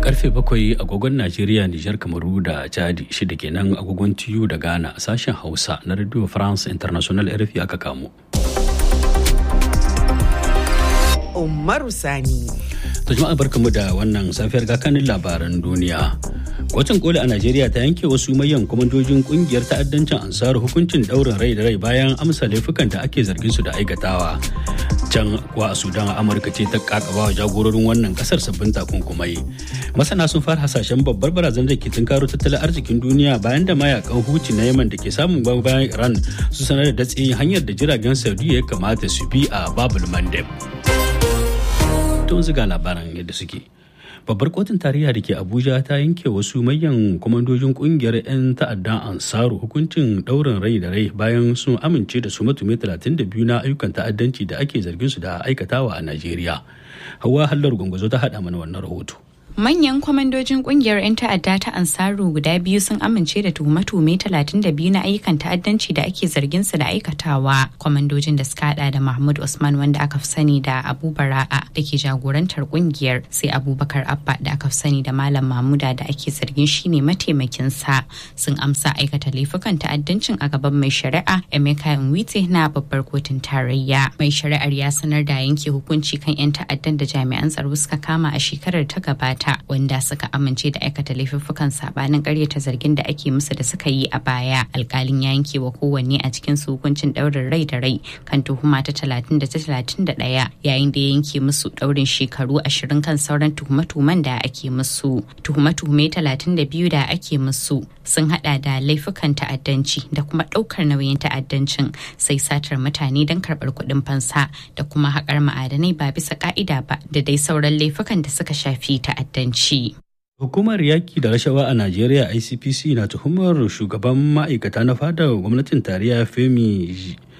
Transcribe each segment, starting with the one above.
karfe bakwai agogon Najeriya, Nijar, Kamaru da Chadi shida kenan agogon TU da Ghana sashen Hausa na Radio France International RFI aka kamo. Umaru Sani. To jama'a barkamu da wannan safiyar gakanin labaran duniya. Kotun koli a Najeriya ta yanke wasu mayan kwamandojin kungiyar ta'addancin ansaru hukuncin daurin rai da rai bayan amsa laifukan da ake zargin su da aikatawa. Can kuwa a Sudan Amurka ce ta kakaba wa jagororin wannan kasar sabbin takunkumai. Masana sun fara hasashen babbar barazanar da ke tunkaro tattalin arzikin duniya bayan da mayakan huci na Yaman da ke samun bayan Iran su sanar da datse hanyar da jiragen Saudiya ya kamata su bi a Babul Mandeb. tun ziga labaran yadda suke babbar kotun tarayya da ke abuja ta yanke wasu manyan kwamandojin kungiyar 'yan ta'addan ansaru hukuncin daurin rai da rai bayan sun amince da su matume 32 na ayyukan ta'addanci da ake zargin su da aikatawa a najeriya hawa hallar gwangwazo ta haɗa mana wannan rahoto Manyan kwamandojin kungiyar 'yan ta'adda ta Ansaru guda biyu sun amince da tuhume-tuhume 32 na ayyukan ta'addanci da ake zargin su da aikatawa. Kwamandojin da suka hada da Mahmud Usman wanda aka fi sani da Abu Bara'a da ke jagorantar kungiyar sai Abubakar Abba da aka fi sani da Malam Mamuda da ake zargin shi ne mataimakin sa sun amsa aikata laifukan ta'addancin a gaban mai shari'a Emeka Nwite na babbar kotun tarayya. Mai shari'ar ya sanar da yanke hukunci kan 'yan ta'addan da jami'an tsaro suka kama a shekarar ta gabata. ta wanda suka amince da aikata laifuffukan sabanin karyata zargin da ake musu da suka yi a baya alkalin ya yanke wa kowanne a cikin su hukuncin daurin rai da rai kan tuhuma ta talatin da ta talatin da ɗaya yayin da ya yanke musu daurin shekaru ashirin kan sauran tuhume-tuhumen da ake musu tuhume-tuhume talatin da biyu da ake musu sun hada da laifukan ta'addanci da kuma daukar nauyin ta'addancin sai satar mutane don karbar kuɗin fansa da kuma haƙar ma'adanai ba bisa ka'ida ba da dai sauran laifukan da suka shafi ta'addanci. Hukumar yaki da rashawa a Najeriya ICPC na tuhumar shugaban ma'aikata na fadar gwamnatin tarayya Femi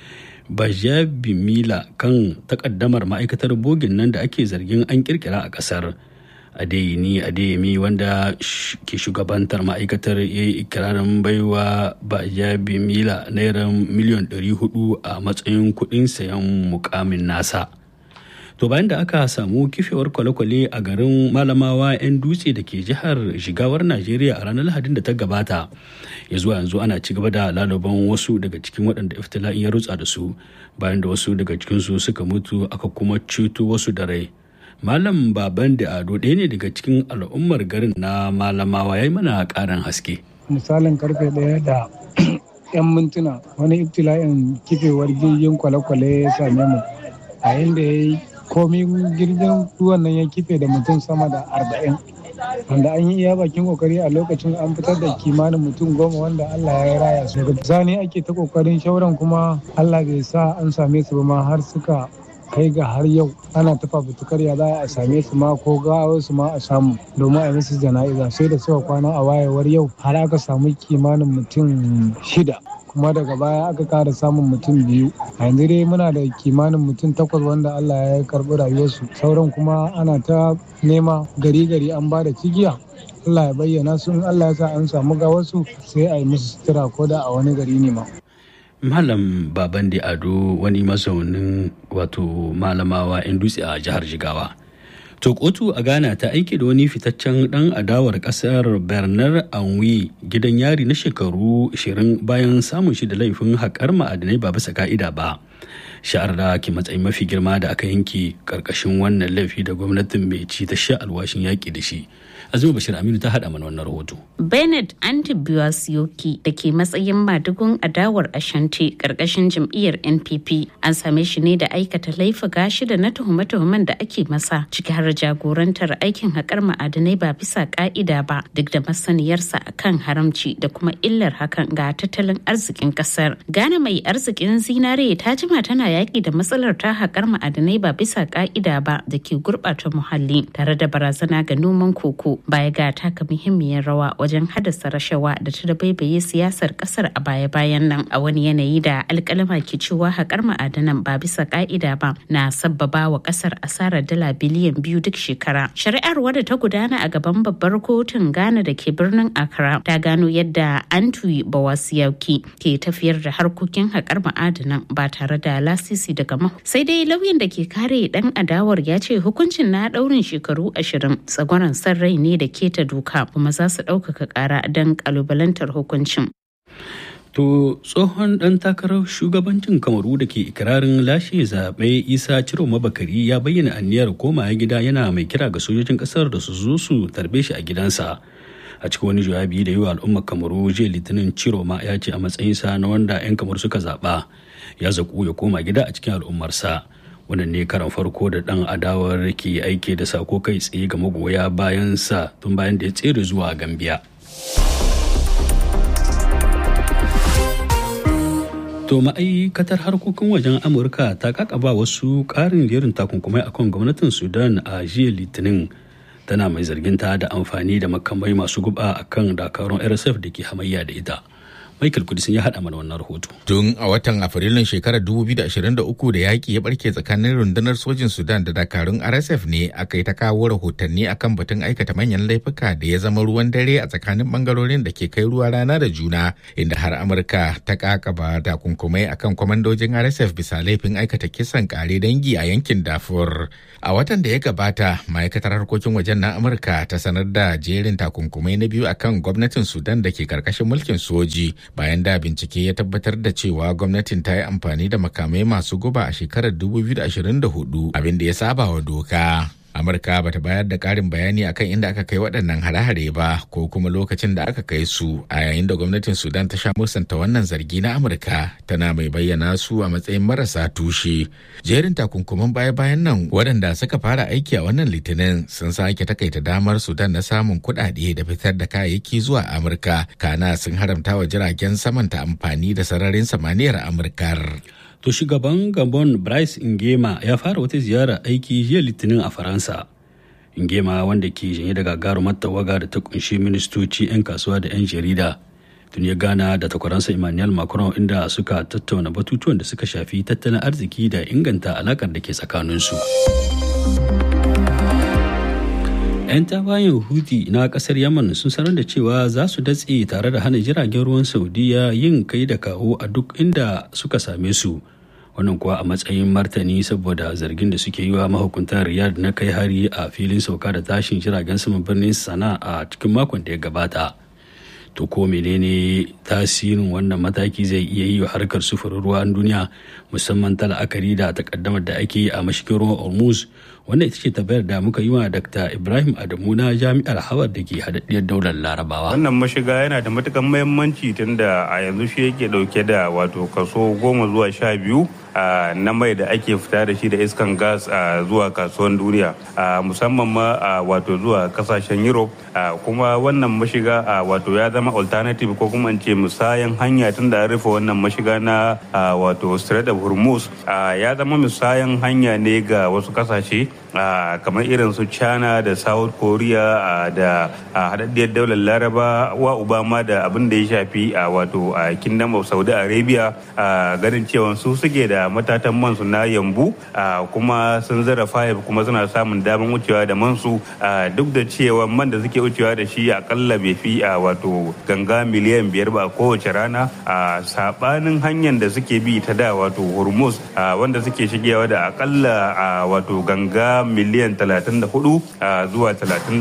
Bajabimila kan takaddamar ma'aikatar bogin nan da ake zargin an kirkira a kasar. Adeyini Adeyemi wanda ke shugabantar ma'aikatar ya yi ikirarin baiwa Bajabimila naira miliyan 400 a matsayin kuɗin sayan mukamin nasa. to bayan da aka samu kifewar kwale-kwale a garin malamawa 'yan dutse da ke jihar shigawar najeriya a ranar lahadin da ta gabata ya zuwa yanzu ana ci gaba da lalaban wasu daga cikin waɗanda iftila'in ya rutsa da su bayan da wasu daga cikinsu suka mutu aka kuma ceto wasu da rai malam baban da ado ɗaya ne daga cikin al'ummar garin na malamawa ya yi mana ƙarin haske misalin karfe ɗaya da 'yan mintuna wani iftila'in kifewar jirgin kwale-kwale ya same mu a inda ya yi komi jirgin ruwan nan ya kife da mutum sama da arba'in wanda an yi iya bakin kokari a lokacin an fitar da kimanin mutum goma wanda Allah ya raya su daga bisani ake ta kokarin shauran kuma Allah bai sa an same su ba ma har suka kai ga har yau ana ta fafutukar ya za a same su ma ko gawar su ma a samu domin a yi musu jana'iza sai da suka kwana a wayewar yau har aka samu kimanin mutum shida kuma daga baya aka kara samun mutum biyu a yanzu dai muna da kimanin mutum takwas wanda allah ya karbi rayuwarsu sauran kuma ana ta nema gari gari an ba da cigiya allah ya bayyana su in allah ya sa an samu gawarsu sai a yi musu sutura ko da a wani gari ne ma malam baban da ado wani mazaunin wato malamawa yan dutse a jihar jigawa To kotu a Ghana ta aiki da wani fitaccen dan adawar kasar Bernard Anwi gidan yari na shekaru 20 bayan samun shi da laifin haƙar ma'adanai ba bisa ka'ida ba. Sha'ar da ke matsayin mafi girma da aka yanke ƙarƙashin wannan laifi da gwamnatin mai ci ta sha alwashin yaƙi da shi. Azuma Bashir Aminu ta haɗa mana wannan rahoto. Bernard Antibiyosioki da ke matsayin madugun adawar Ashanti ƙarƙashin jam'iyyar NPP an same shi ne da aikata laifuka shida na tuhume-tuhumen da ake masa ciki har jagorantar aikin haƙar ma'adanai ba bisa ƙa'ida ba duk da masaniyarsa akan haramci da kuma illar hakan ga tattalin arzikin ƙasar. Ghana mai arzikin zinare ta jima tana yaƙi da matsalar ta haƙar ma'adanai ba bisa ƙa'ida ba da ke gurɓata muhalli tare da barazana ga noman koko baya ga taka muhimmiyar rawa wajen haddasa rashawa da ta dabaibaye siyasar kasar a baya-bayan nan a wani yanayi da alkalama ke cewa haƙar ma'adanan ba bisa ka'ida ba na sabbaba wa kasar asarar dala biliyan biyu duk shekara shari'ar wadda ta gudana a gaban babbar kotun ghana da ke birnin accra ta gano yadda antwi bawasiyauki ke tafiyar da harkokin haƙar ma'adanan ba tare da lasisi daga mahu sai dai lauyan da ke kare dan adawar ya ce hukuncin na daurin shekaru ashirin tsagwaron san rai ne da keta doka kuma za su ɗaukaka ƙara don ƙalubalantar hukuncin To tsohon ɗan takarar shugabancin kamaru da ke ikirarin lashe zaɓe isa ciro mabakari ya bayyana aniyar komawa gida yana mai kira ga sojojin ƙasar da su zo su tarbe shi a gidansa. A cikin wani jawabi da yi wa al'ummar kamaru jiya litinin ciro ma ya ce a matsayinsa na wanda 'yan kamaru suka zaɓa ya zaƙu ya koma gida a cikin al'ummarsa. wannan ne karan farko da ɗan adawar ke aiki da sako kai tsaye ga magoya bayansa tun bayan da ya tsere zuwa gambia. To ma'aikatar harkokin wajen Amurka ta kakaba wasu ƙarin jerin takunkumai akan gwamnatin Sudan a jiya Litinin tana mai zarginta da amfani da makamai masu guba akan dakarun RSF da ke hamayya da ita. Michael Kudisin ya haɗa mana wannan rahoto. Tun a watan Afrilun shekarar 2023 da yaƙi ya barke tsakanin rundunar sojin Sudan da dakarun RSF ne aka yi ta kawo rahotanni akan batun aikata manyan laifuka da ya zama ruwan dare a tsakanin bangarorin da ke kai ruwa rana da juna inda har Amurka ta kakaba takunkumai akan kwamandojin RSF bisa laifin aikata kisan kare dangi a yankin Darfur. A watan da ya gabata, ma'aikatar harkokin wajen na Amurka ta sanar da jerin takunkumai na biyu akan gwamnatin Sudan da ke karkashin mulkin soji. bayan da bincike ya tabbatar da cewa gwamnatin ta yi amfani da makamai masu guba a shekarar 2024 abin da ya saba wa doka. amurka bata bayar da karin bayani akan inda aka kai waɗannan hare-hare ba ko kuma lokacin da aka kai su a yayin da gwamnatin sudan ta sha musanta wannan zargi na amurka tana mai bayyana su a matsayin marasa tushe jerin takunkuman baya-bayan nan waɗanda suka fara aiki a wannan litinin sun sake takaita damar sudan na samun kuɗaɗe da fitar da kayayyaki zuwa amurka kana sun haramta wa jiragen saman ta amfani da sararin samaniyar amurkar To shugaban Gabon Bryce Ingema ya fara wata ziyara aiki jiya Litinin a Faransa. Ingema wanda ke janye da gagarumar tawaga da ta kunshi ministoci 'yan kasuwa da 'yan jarida. Tun ya gana da takwaransa Emmanuel Macron inda suka tattauna batutuwan da suka shafi tattalin arziki da inganta alakar da ke tsakaninsu. 'yan tawayen huti na kasar yaman sun sanar da cewa za su datse tare da hana jiragen ruwan saudiya yin kai da kawo a duk inda suka same su wannan kuwa a matsayin martani saboda zargin da suke yi wa mahukuntan riyadh na kai hari a filin sauka da tashin jiragen saman birnin sana a cikin makon da ya gabata to ko menene tasirin wannan mataki zai iya yi wa harkar sufurin ruwan duniya musamman ta la'akari da takaddamar da ake yi a mashigin ruwan hormuz wannan ita ce tabbayar da muka yi wa dr ibrahim adamu na jami'ar hawar da ke haɗaɗɗiyar daular larabawa wannan mashiga yana da matukan muhimmanci tunda a yanzu shi yake dauke da wato kaso goma zuwa sha biyu na mai da ake fita da shi da iskan gas zuwa kasuwan duniya musamman ma wato zuwa kasashen europe kuma wannan mashiga wato ya zama alternative ko kuma ce musayan hanya tun da rufe wannan mashiga na wato strait of hormuz ya zama musayan hanya ne ga wasu kasashe kamar irin su china da south korea da haɗaɗɗiyar daular laraba wa obama da abin da ya shafi wato kingdom of saudi arabia ganin cewa su suke da matatan mansu na yambu kuma sun zara fayif kuma suna samun damar wucewa da mansu duk da cewa man da suke wucewa da shi akalla bai fi a wato ganga miliyan biyar ba kowace rana a sabanin hanyar da suke bi ta da wato hormuz wanda suke shigewa da akalla a wato ganga miliyan 34 zuwa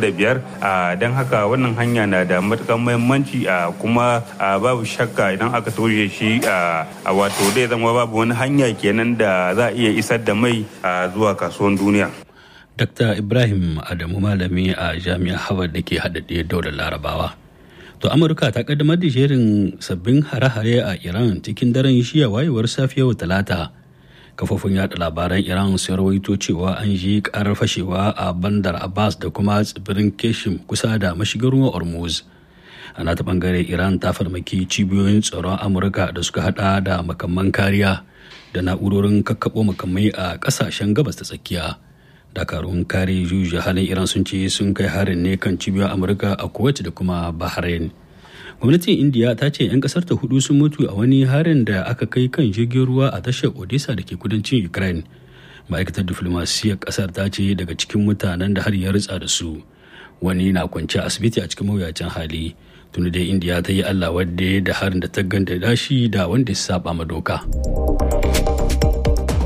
35 don haka wannan hanya na da matukan muhimmanci kuma babu shakka idan aka toshe shi a wato zai zama babu wani hanya kenan da za a iya isar da mai zuwa kasuwan duniya. Dr. Ibrahim Adamu malami a jami'ar Harvard da ke haɗaɗɗiyar daular Larabawa. To Amurka ta kaddamar da jerin sabbin hare-hare a Iran cikin daren shiya wayewar safiyar Talata. Kafofin yada labaran Iran sun rawaito cewa an ji karar fashewa a Bandar Abbas da kuma tsibirin Keshim kusa da mashigin ruwan Hormuz. a nata bangare iran ta farmaki cibiyoyin tsaron amurka da suka hada da makamman kariya da na'urorin kakkaɓo makamai a ƙasashen gabas ta tsakiya dakarun kare juju halin iran sun ce sun kai harin ne kan cibiyoyin amurka a kuwait da kuma bahrain gwamnatin indiya ta ce 'yan kasar ta hudu sun mutu a wani harin da aka kai kan jirgin ruwa a tashar odessa da ke kudancin ukraine ma'aikatar diflomasiyyar kasar ta ce daga cikin mutanen da har ya ritsa da su wani na kwance asibiti a cikin mawuyacin hali tuni dai indiya ta yi allah wadda da harin da ta ganda dashi da wanda ya saba ma doka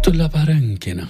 To labaran kenan.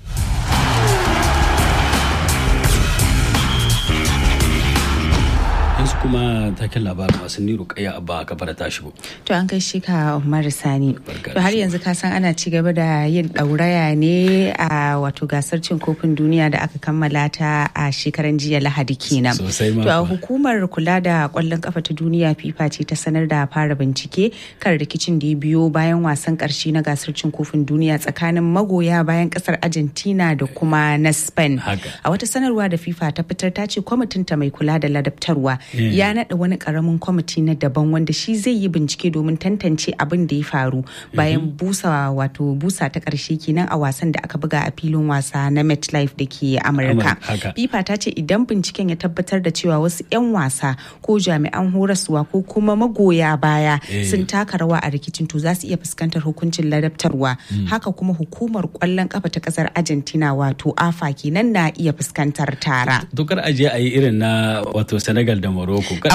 yanzu kuma taken labarin wasanni rukaya abba ka fara ta shigo. To an kai shi ka Umar Sani. To har yanzu ka san ana ci gaba da yin ɗauraya ne a wato gasar cin kofin duniya da aka kammala ta a shekaran jiya Lahadi kenan. Sosai ma To a kuwa. hukumar kula da kwallon kafa ta duniya FIFA ce ta sanar da fara bincike kan rikicin da ya biyo bayan wasan karshe na gasar cin kofin duniya tsakanin magoya bayan kasar Argentina da kuma na Spain. Haka. A wata sanarwa da FIFA ta fitar ta ce kwamitin ta mai kula da ladabtarwa Mm. ya naɗa wani ƙaramin kwamiti na daban wanda shi zai yi bincike domin tantance abin da ya faru bayan busa wato busa ta ƙarshe kenan a wasan da aka buga a filin wasa na MetLife da ke Amurka. Amurka, haka. FIFA ta ce idan binciken ya tabbatar da cewa wasu 'yan wasa ko jami'an horaswa ko kuma magoya baya Eh. sun taka rawa a rikicin to za su iya fuskantar hukuncin ladabtarwa. Haka kuma hukumar kwallon kafa ta ƙasar Argentina wato AFA kenan na iya fuskantar tara. Dokar ajiye a yi irin na wato Senegal da Morocco. a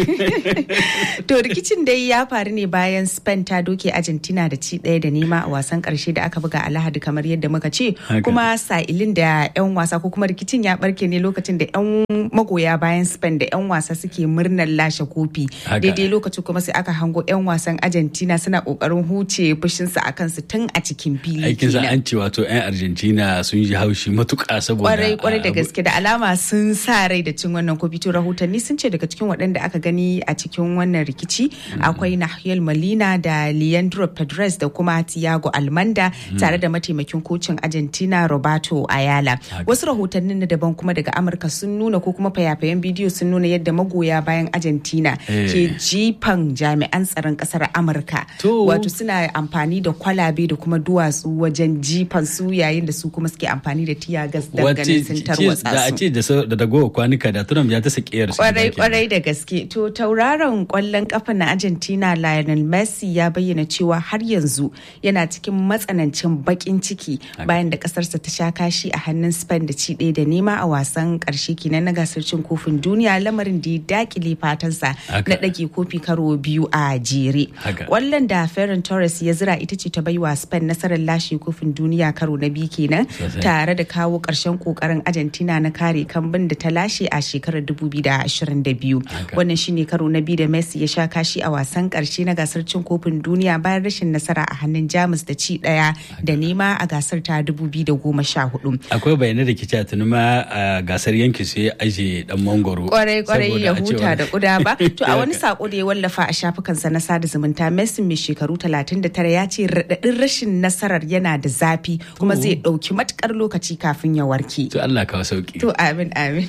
kwace. to rikicin dai ya faru ne bayan Spain ta doke Argentina da ci ɗaya da nema a wasan ƙarshe da aka buga a Lahadi kamar yadda muka ce Haka. kuma sa'ilin da 'yan wasa ko kuma rikicin ya barke ne lokacin da 'yan magoya bayan Spain da 'yan wasa suke murnar lashe kofi Haka. daidai lokacin kuma sai aka hango 'yan wasan Argentina suna ƙoƙarin huce fushinsu a kansu tun a cikin fili Aikin sa kenan. an ce wato 'yan Argentina sun ji haushi matuƙa saboda. kwarai kwarai da abu- gaske da alama sun sa rai da cin wannan kofi to rahotanni sun ce daga cikin waɗanda aka gani a cikin wannan rikici akwai Nahiel Molina da Leandro Pedres da kuma Thiago Almanda tare da mataimakin kocin Argentina Roberto Ayala wasu rahotannin na daban kuma daga Amurka sun nuna ko kuma fayafayen bidiyo sun nuna yadda magoya bayan Argentina Eh. ke jifan jami'an tsaron ƙasar Amurka To. wato suna amfani da kwalabe da kuma duwatsu wajen jifan su yayin da su kuma suke amfani da tiyagas don ganin sun ce- tarwatsa da a su. ce da sau- da dagowa kwanuka da Trump ya ta sakiyar su. Kwarai gida kenan. kwarai da gaske. To tauraron kwallon kafa na Argentina Lionel Messi ya bayyana cewa har yanzu yana cikin matsanancin bakin ciki bayan da kasarsa ta sha kashi a hannun Spain da ci ɗaya da nema a wasan karshe kenan na gasar cin kofin duniya lamarin da ya dakile fatansa Haka. na ɗage kofi karo biyu a jere. Haka. Kwallon da Ferran Torres ya zira ita ce ta baiwa Spain nasarar lashe kofin duniya karo na biyu kenan Sosai. tare da kawo ƙarshen ƙoƙarin Argentina na kare kambin da ta lashe a shekarar 2022. Haka. Wannan shine karo na biyu da Messi ya sha kashi a wasan ƙarshe na gasar cin kofin duniya bayan rashin nasara a hannun Jamus da ci ɗaya da nema a gasar ta 2014. Akwai bayanai da ke cewa tuni ma a gasar yanki sai ya aje dan mangoro. kwarai kwarai Saboda ya a ce huta wani- da kuda ba to a wani Haka. sako da ya wallafa a shafukansa na sada zumunta Messi mai shekaru 39 ya ce raɗaɗin rashin nasarar yana da zafi kuma zai ɗauki matukar lokaci kafin ya warke To Allah kawo sauki. to amin amin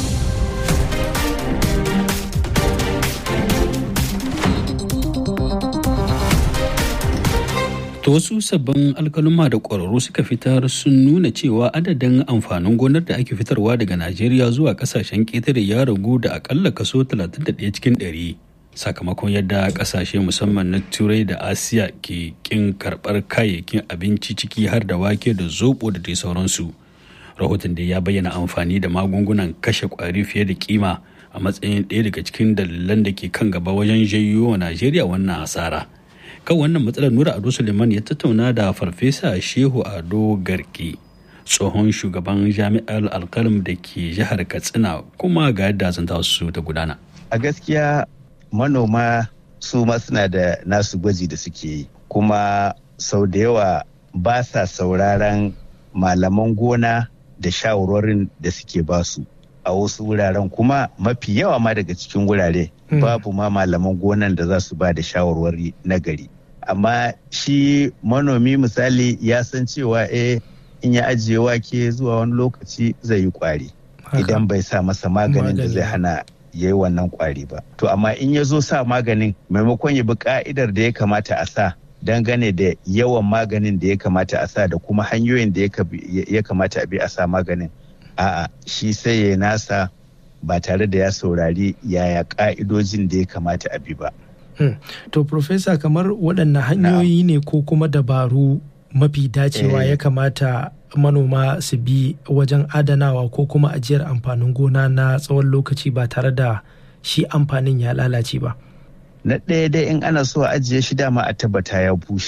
To wasu sabbin alkaluma da ƙwararru suka fitar sun nuna cewa adadin amfanin gonar da ake fitarwa daga Najeriya zuwa ƙasashen ƙetare ya ragu da akalla kaso 31 cikin 100 sakamakon yadda ƙasashe musamman na Turai da Asiya ke ƙin karɓar kayayyakin abinci ciki har da wake da zoɓo da dai sauransu. Rahoton da ya bayyana amfani da magungunan kashe ƙwari fiye da kima a matsayin ɗaya daga cikin dalilan da ke kan gaba wajen janyo wa Najeriya wannan hasara. kan wannan matsalar nura ado suleiman ya tattauna da farfesa shehu ado garki tsohon shugaban jami'ar alkalam da ke jihar katsina kuma ga yadda zanta su ta gudana a gaskiya manoma su ma suna da nasu gwaji da suke yi kuma sau da yawa ba sa sauraron malaman gona da shawarwarin da suke basu a wasu wuraren kuma mafi yawa ma daga cikin wurare babu ma malaman gonan da za su ba da shawarwari na gari amma shi manomi misali ya san cewa eh in ya ajiye wake zuwa wani lokaci zai yi kwari idan bai sa masa maganin da zai hana ya yi wannan kwari ba to amma in ya zo sa maganin maimakon ya bi ka'idar da ya kamata a sa dangane da yawan maganin da ya kamata a sa da kuma hanyoyin da ya kamata a bi a sa maganin a'a shi sai ya nasa ba tare da ya saurari yaya ka'idojin da ya kamata a bi ba Hmm. To, Profesa, kamar waɗanne hanyoyi ne ko kuma dabaru mafi dacewa ya kamata manoma su bi wajen adanawa ko kuma ajiyar amfanin gona na tsawon lokaci ba tare da shi amfanin ya lalace ba. Na ɗaya dai in ana so a ajiye shi dama a tabbata ya bushe.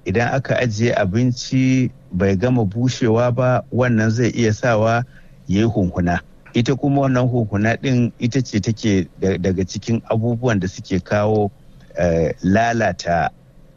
idan aka ajiye abinci bai gama bushewa ba wannan zai iya sawa ya yi hunhuna ita kuma wannan hunhuna ɗin ita ce take daga cikin abubuwan da suke kawo lalata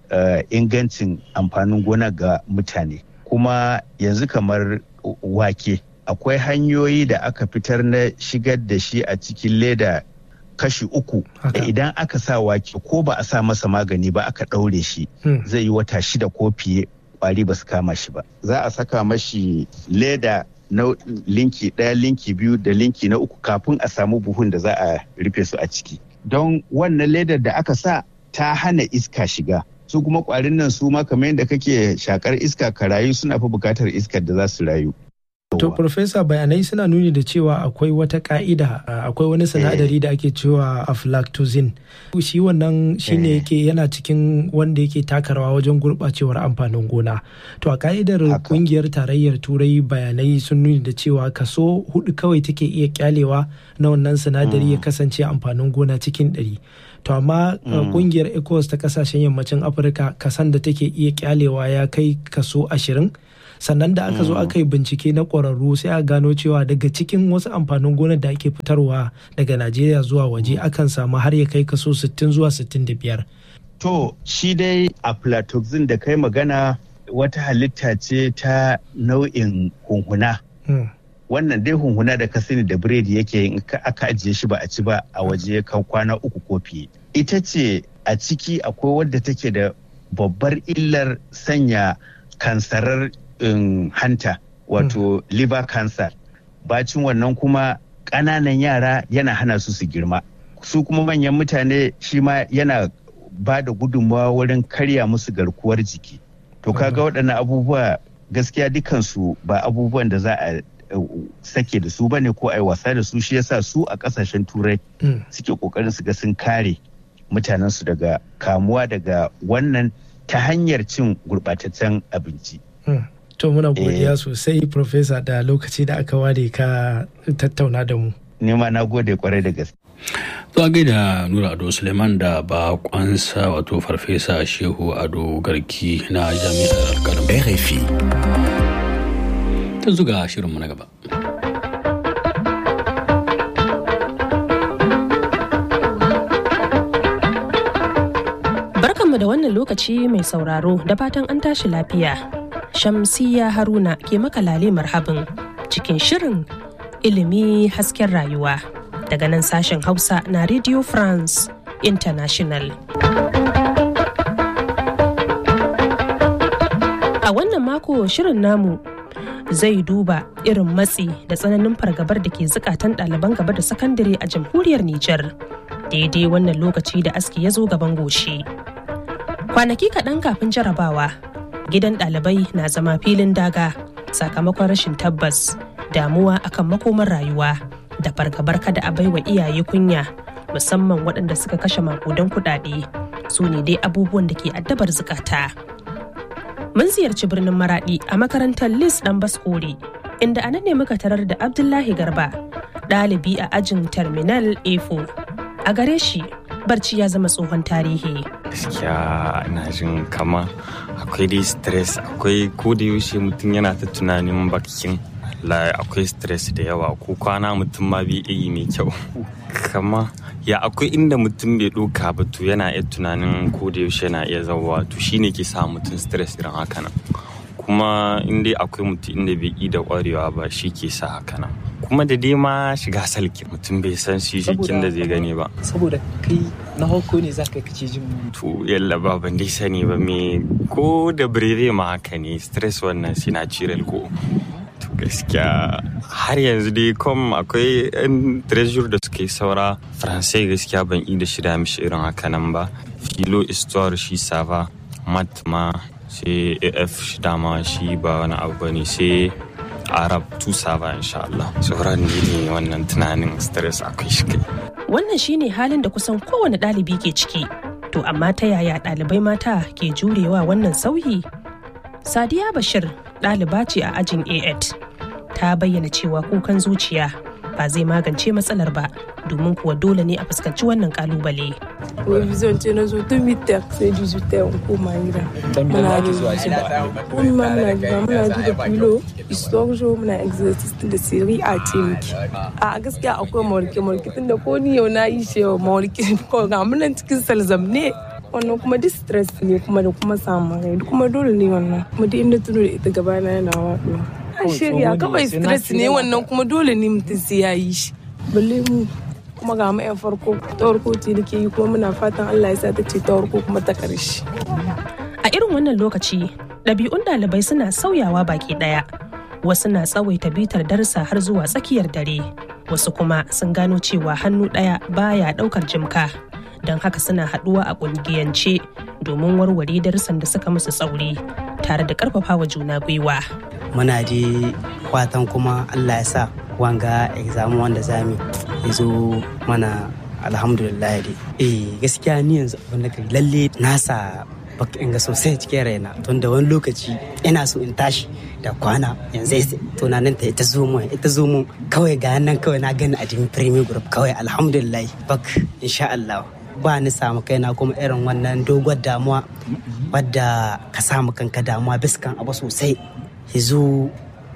ingancin amfanin gona ga mutane kuma yanzu kamar wake akwai hanyoyi da aka fitar na shigar da shi a cikin leda kashi uku da idan aka sa wake ko ba a sa masa magani ba aka ɗaure shi zai yi wata shida ko fiye kwari ba su kama shi ba za a saka mashi leda na linki ɗaya linki biyu da linki na uku kafin a samu buhun da za a rufe su a ciki don wannan ledar da aka sa ta hana iska shiga su kuma kwarin nan su ma kamar yadda kake shakar iska ka rayu suna fi bukatar iskar da za su rayu To, Profesa bayanai suna nuni da cewa akwai wata ka'ida akwai wani sinadari da ake cewa aflatoxin. Shi wannan shine yake yana cikin wanda yake taka rawa wajen gurɓacewar amfanin gona. To, a ka'idar kungiyar tarayyar turai bayanai sun nuni da cewa kaso hudu kawai take iya kyalewa na wannan sinadari ya kasance amfanin gona cikin ɗari. To, amma kungiyar ECOWAS ta kasashen yammacin Afirka kasan da take iya kyalewa ya kai kaso ashirin. sannan da aka zo aka yi bincike na ƙwararru sai a gano cewa daga cikin wasu amfanin gonar da ake fitarwa daga najeriya zuwa waje akan samu har ya kai kaso 60 zuwa 65 to shi dai aflatoxin da kai magana wata halitta ce ta nau'in hunhuna wannan dai hunhuna da ka sani da biredi yake in aka ajiye shi ba a ci ba a waje kan kwana uku ko fiye ita ce a ciki akwai wadda take da babbar illar sanya kansarar in hanta wato mm. liver cancer bacin wannan kuma ƙananan yara yana hana su su girma su kuma manyan mutane shi ma yana ba da gudunmawa wurin karya musu garkuwar jiki to kaga waɗannan abubuwa gaskiya dukansu ba abubuwan da za a sake da su bane ko a yi wasa da su shi yasa su a ƙasashen turai suke ƙoƙarin su ga sun kare mutanensu daga kamuwa daga wannan ta hanyar cin gurɓataccen abinci. To muna godiya sosai Profesa da lokaci da aka ware ka tattauna da mu. Nema na gode kwarai da gaske. To a gaida Nura Ado Suleiman da bakonsa wato Farfesa Shehu Ado Garki na Jami'ar Alkalam. RFI. Ta zuga shirinmu na gaba. Barkanmu da wannan lokaci mai sauraro da fatan an tashi lafiya. Shamsiya Haruna ke maka lale marhabin cikin shirin ilimi hasken rayuwa daga nan sashen Hausa na Radio France International. A wannan mako shirin namu zai duba irin matsi da tsananin fargabar da ke zukatan ɗaliban gaba da sakandare a jamhuriyar Nijar daidai wannan lokaci da aski ya zo gaban goshi. Kwanaki kaɗan kafin jarabawa gidan ɗalibai na zama filin daga sakamakon rashin tabbas damuwa akan makomar rayuwa da fargabar kada a baiwa iyaye kunya musamman waɗanda suka kashe makudan kuɗaɗe su ne dai abubuwan da ke addabar zukata mun ziyarci birnin maraɗi a makarantar lis ɗan baskore inda anan ne muka tarar da abdullahi garba ɗalibi a ajin terminal a4 a gare shi barci ya zama tsohon tarihi gaskiya ina jin kama akwai dai stress akwai ko da yaushe mutum yana ta tunanin bakin akwai stress da yawa ko kwana mutum ma bai yi mai kyau kama ya akwai inda mutum bai ɗauka ba to yana iya tunanin ko da yaushe yana iya zauwa to shine ke sa mutum stress irin haka nan kuma in dai akwai mutum inda bai yi da kwarewa ba shi ke sa haka nan kuma da dai ma shiga salki mutum bai san shi shikin da zai gani ba saboda kai na hauko ne za ka kace jin to yalla ba ban dai sani ba me ko da birere ma haka ne stress wannan sinatural ko to gaskiya har yanzu dai kom akwai yan treasure da suke saura faransai gaskiya ban yi da shida mishi irin haka nan ba filo histoire shi sava mat ma sai af shi dama shi ba wani abu bane sai arab tusa ba insha Allah sauran ne wannan tunanin stress akwai shi kai wannan shine halin da kusan kowane ɗalibi ke ciki to amma ta yaya ɗalibai mata ke jurewa wannan sauyi sadiya bashir ɗaliba ce a ajin a ta bayyana cewa kukan zuciya ba zai magance matsalar ba domin kuwa dole ne a fuskanci wannan kalubale. revision ce na zo tun mitar sai digital in koma gida muna revision komi ma muna gida muna ji da filo historio muna exercise tun da siri a ce miki a gaskiya akwai mawarke mawarke tun da ko ni yau na yi shi yau mawarke ko ga munan cikin salzam ne wannan kuma duk stress ne kuma da kuma samun rai kuma dole ne wannan kuma duk inda tuno da ita gaba na yana waɗuwa a shirya kawai stress ne wannan kuma dole ne mutum sai ya yi shi balle mu kuma ga mu 'yan farko ta farko ce da ke yi kuma muna fatan Allah ya sa ta ce ta farko kuma ta karshe. A irin wannan lokaci ɗabi'un ɗalibai suna sauyawa baki ɗaya. Wasu na tsawaita bitar darsa har zuwa tsakiyar dare. Wasu kuma sun gano cewa hannu ɗaya baya ɗaukar jimka. Don haka suna haɗuwa a ƙungiyance domin warware darussan da suka musu tsauri tare da ƙarfafawa juna gwiwa. Muna je fatan kuma Allah ya sa wanga exam wanda zami ya zo mana alhamdulillah dai eh gaskiya ni yanzu abin da kai lalle nasa baka inga sosai cikin raina tun da wani lokaci ina so in tashi da kwana yanzu tunanin ta ita zo mu ita zo mu kawai ga nan kawai na gani a jikin premier group kawai alhamdulillah bak insha Allah ba ni samu kaina kuma irin wannan dogon damuwa wadda ka samu kanka damuwa biskan abu sosai yanzu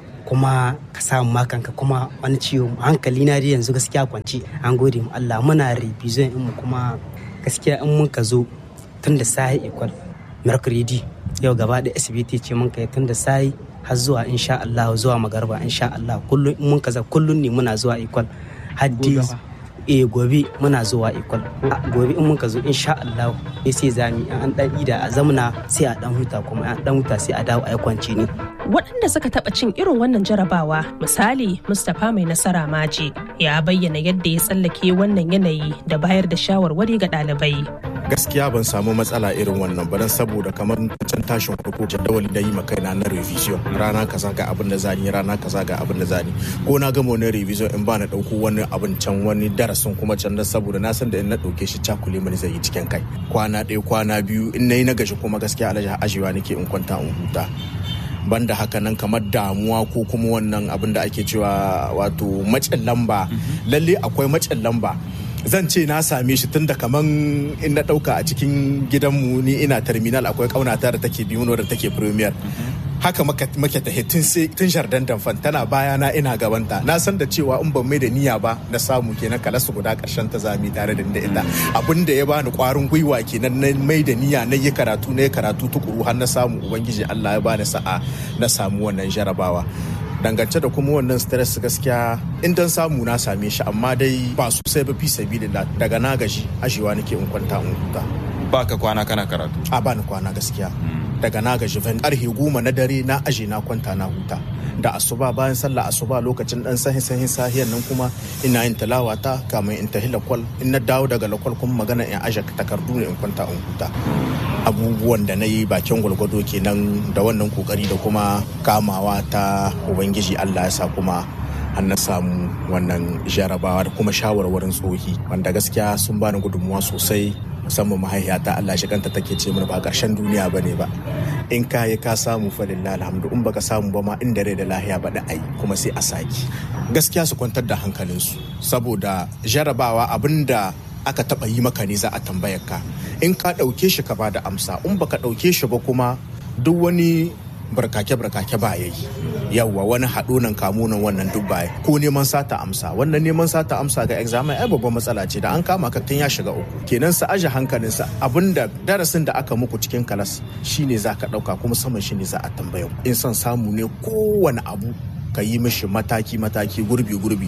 kuma ka samu makanka kuma wani ciwo hankali na dai yanzu gaskiya kwanci an gode mu Allah muna revision in mu kuma gaskiya in mun ka zo tun da sai equal mercredi yau gaba da SBT ce mun kai tun da sai har zuwa insha Allah zuwa magarba insha Allah kullun in mun ka za kullun ne muna zuwa equal haddi eh gobe muna zuwa equal gobe in mun ka zo insha Allah sai zami an dan ida a zamna sai a dan huta kuma an dan huta sai a dawo a kwanci ne waɗanda suka taɓa cin irin wannan jarabawa misali mustapha mai nasara maje ya bayyana yadda ya tsallake wannan yanayi da bayar da shawarwari ga ɗalibai gaskiya ban samu matsala irin wannan ba saboda kamar can tashin farko jadawali da yi makaina na revision rana kaza ga abin da zani rana kaza ga abin da zani ko na gama wani revision in ba na ɗauko wani abin can wani darasin kuma can da saboda na san da in na ɗauke shi cakule mani zai yi cikin kai kwana ɗaya kwana biyu in na yi na gashi kuma gaskiya alhaji ajiyewa nake in kwanta in huta banda haka nan kamar damuwa ko kuma wannan abin da ake cewa wato macin lamba lalle akwai macin lamba zan ce na same shi tun da kaman in na dauka a cikin gidanmu ni ina terminal akwai kaunata da take biyu da take premier haka make ta tun tun jardin damfan tana baya na ina gabanta na san da cewa in ban mai da niyya ba na samu kenan kala su guda karshen ta zami tare da ita abin da ya bani kwarin gwiwa kenan na mai da niyya na yi karatu na yi karatu tukuru har na samu ubangiji Allah ya bani sa'a na samu wannan jarabawa dangance da kuma wannan stress gaskiya in dan samu na same shi amma dai ba sosai ba fi sabilillah daga na gaji ashewa nake in kwanta in huta ba ka kwana kana karatu a ba ni kwana gaskiya daga na gaji van karfe goma na dare na aje na kwanta na huta da asuba bayan sallah asuba lokacin dan sahin sahin sahiyan nan kuma ina yin talawa ta kamar in tahi lakwal in na dawo daga lakwal kuma magana in aje takardu ne in kwanta in huta abubuwan da na yi bakin gwalgwado kenan da wannan kokari da kuma kamawa ta ubangiji allah ya sa kuma an na samu wannan jarabawa da kuma shawarwarin tsohi wanda gaskiya sun bani gudunmuwa sosai musamman mahaifiyata Allah shi kanta take ce mana ba karshen duniya ba ne ba in ka yi ka samu falillah alhamdu in baka samu ba ma inda rai da lahiya ba da ai kuma sai a saki gaskiya su kwantar da hankalinsu saboda jarabawa abinda aka taba yi maka ne za a tambayar ka in ka ɗauke shi ka ba da amsa in baka ɗauke shi ba kuma duk wani barkake-barkake ba ya yi yawwa wani haɗunan kamunan wannan duk baya ko neman sata amsa wannan neman sata amsa ga examen ai babban matsala ce da an kama ka tun ya shiga uku kenan sa aje hankalinsa abinda darasin da aka muku cikin kalas shine za ka ɗauka kuma saman shine za a tambaya in son samu ne kowane abu ka yi mishi mataki-mataki gurbi-gurbi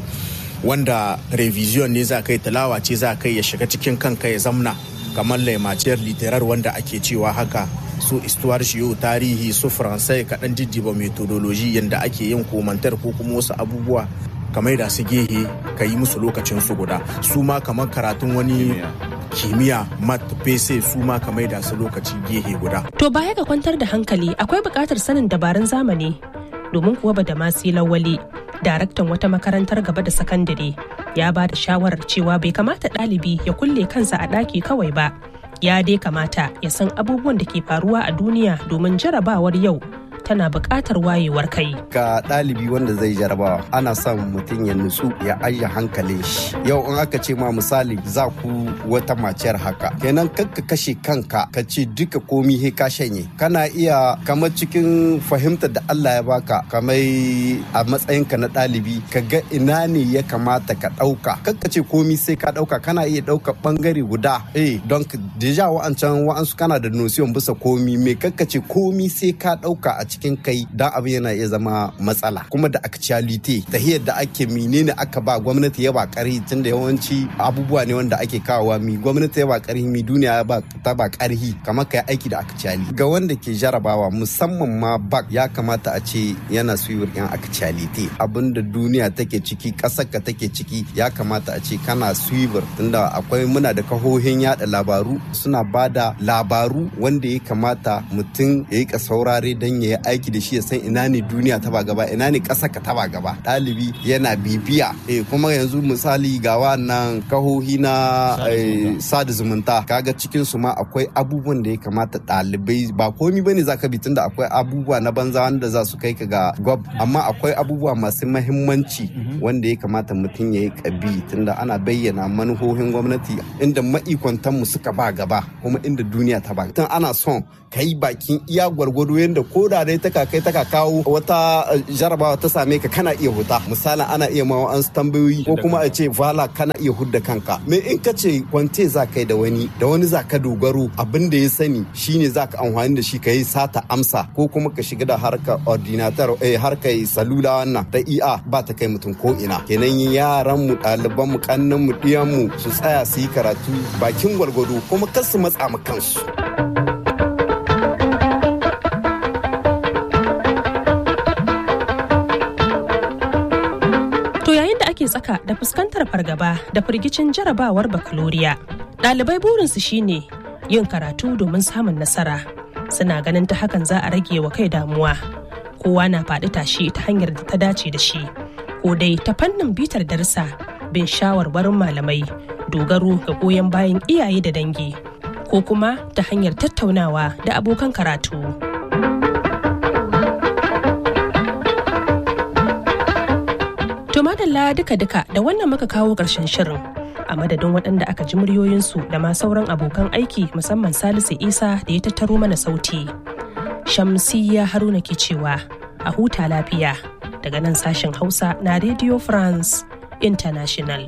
wanda revision ne za ka yi talawa ce za ka yi ya shiga cikin kanka ya zamna kamar laimaciyar literar wanda ake cewa haka su istuwar shiyo tarihi su faransai kaɗan jijjiba metodoloji yadda ake yin komantar ko kuma wasu abubuwa kamar da su gehe ka yi musu lokacin su guda su ma kamar karatun wani kimiyya mat pese su ma kamar da su lokaci gehe guda. To baya ga kwantar da hankali akwai buƙatar sanin dabarun zamani domin kuwa ba da masu lawali daraktan wata makarantar gaba da sakandare ya ba da shawarar cewa bai kamata ɗalibi ya kulle kansa a ɗaki kawai ba ya dai kamata ya san abubuwan da ke faruwa a duniya domin jarabawar yau tana buƙatar wayewar kai. Ga ɗalibi wanda zai jarabawa ana son mutum ya nutsu ya ajiye hankalin shi. Yau in aka ce ma misali za ku wata maciyar haka. Kenan kakka kashe kanka ka ce duka komi he ka shanye. Kana iya kamar cikin fahimtar da Allah ya baka kamar a matsayinka na ɗalibi ka ga ina ne ya kamata ka ɗauka. Kakka ce komi sai ka ɗauka kana iya ɗauka ɓangare guda. Eh don deja wa'ancan wa'ansu kana da nosiyon bisa komi me kakka ce komi sai ka ɗauka a cikin kai dan abin yana iya zama matsala kuma da actuality tahiyar da ake menene aka ba gwamnati ya ba karhi tunda yawanci abubuwa ne wanda ake kawowa mi gwamnati ya ba karhi mi duniya ya ba ta ba karhi kamar kai aiki da actuality ga wanda ke jarabawa musamman ma bak ya kamata a ce yana suyiwar yan actuality abinda duniya take ciki ƙasar ka take ciki ya kamata a ce kana suyiwar tunda akwai muna da kahohin yada labaru suna ba da labaru wanda ya kamata mutum ya yi saurare don ya yi aiki da shi ya san ina ne duniya ta ba gaba ina ne ƙasa ka ta ba gaba ɗalibi yana bibiya eh kuma yanzu misali ga wannan kahohi na sada zumunta kaga cikin su ma akwai abubuwan da ya kamata ɗalibai ba komi bane zaka bi tunda akwai abubuwa na banza wanda za su kai ka ga gwab amma akwai abubuwa masu mahimmanci wanda ya kamata mutum ya yi kabi tunda ana bayyana manuhohin gwamnati inda ma'ikwantan mu suka ba gaba kuma inda duniya ta ba tun ana son ka yi bakin iya gwargwado yadda ko da dai taka kai taka kawo wata jarabawa ta same ka kana iya huta misalin ana iya ma an tambayoyi ko kuma a ce vala kana iya hudda kanka me in ka ce kwante za kai da wani da wani za ka dogaro abin da ya sani shine za ka amfani da shi ka yi sata amsa ko kuma ka shiga da harkar ordinator eh harkar salula wannan da iya ba ta kai mutum ko ina kenan yaran mu ɗaliban mu kannan mu ɗiyan mu su tsaya su yi karatu bakin gwargwado kuma kar su matsa ma kansu ake tsaka da fuskantar fargaba da firgicin jarabawar bakaloriya. Ɗalibai burinsu shine yin karatu domin samun nasara. Suna ganin ta hakan za a rage wa kai damuwa. Kowa na faɗi tashi ta hanyar da ta dace da shi. Ko dai ta fannin bitar darsa bin shawarwarin malamai, dogaro ga goyon bayan iyaye da dangi. Ko kuma ta hanyar tattaunawa da abokan karatu. To madalla duka-duka da wannan muka kawo ƙarshen shirin. A madadin waɗanda aka ji muryoyinsu da ma sauran abokan aiki musamman Salisu Isa da ya tattaro mana sauti. Shamsiyya Haruna ke cewa a huta lafiya daga nan sashen Hausa na Radio France International.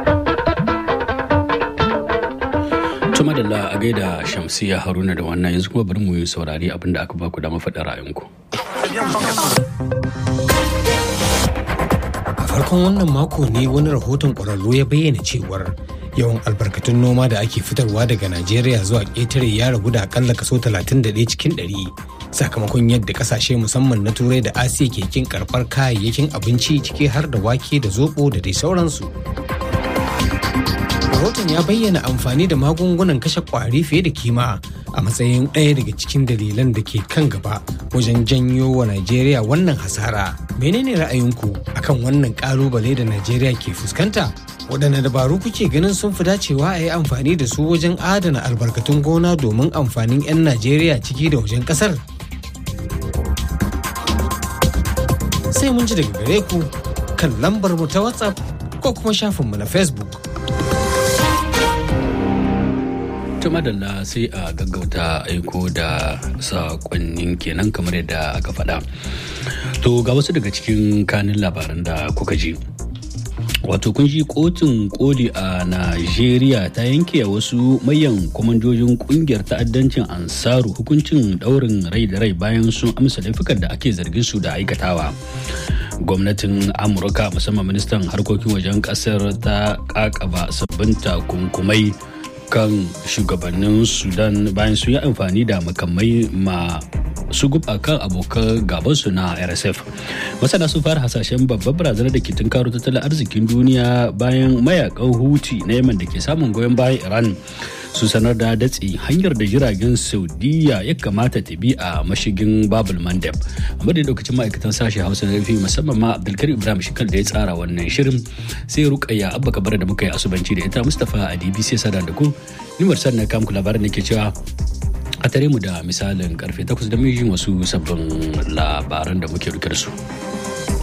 Tuma da a gaida Shamsiyya Haruna da wannan yanzu kuma bari mu yi saurari abin da aka baku da mafaɗa ra'ayinku. farkon wannan mako ne wani rahoton ƙwararru ya bayyana cewar yawan albarkatun noma da ake fitarwa daga najeriya zuwa ƙetare ya ragu da akalla kaso 31 cikin 100 sakamakon yadda kasashe musamman na turai da asiya ke kin karɓar kayayyakin abinci ciki har da wake da zobo da dai sauransu rahoton ya bayyana amfani da magungunan kashe kwari fiye da kima a matsayin ɗaya daga cikin dalilan da ke kan gaba wajen janyo wa Najeriya wannan hasara. Menene ra'ayinku akan wannan ƙalubale da Najeriya ke fuskanta? Waɗanne dabaru kuke ganin sun fi dacewa a yi amfani da su wajen adana albarkatun gona domin amfanin 'yan Najeriya ciki da wajen ƙasar? Sai mun ji daga gare ku kan lambar mu ta WhatsApp ko kuma shafinmu na Facebook. ta madalla sai a gaggauta aiko da sakonnin kenan kamar yadda aka faɗa to ga wasu daga cikin kanin labaran da kuka ji wato kun ji kotun koli a najeriya ta yanke wasu mayan kwamandojin kungiyar ta'addancin ansaru hukuncin daurin rai da rai bayan sun amsa laifukan da ake zargin su da aikatawa gwamnatin amurka musamman ministan harkokin wajen kasar ta kakaba sabbin takunkumai kan shugabannin sudan bayan sun yi amfani da makamai ma su guba kan abokan gabansu na rsf masana sun fara hasashen babbar barazanar da ke tunkaro tattalin arzikin duniya bayan mayakan huti na yaman da ke samun goyon bayan iran su sanar da datse hanyar da jiragen saudiya ya kamata ta bi a mashigin babul mandeb amma da lokacin ma'aikatan sashe hausa na rufi musamman ma abdulkarim ibrahim shikal da ya tsara wannan shirin sai rukayya abba kabar da muka yi asubanci da ita mustapha a dbc sada da ku nimar sannan kamku labarin da ke cewa a a tare mu da misalin karfe 8 da mijin wasu sabbin labaran da muke rike da su.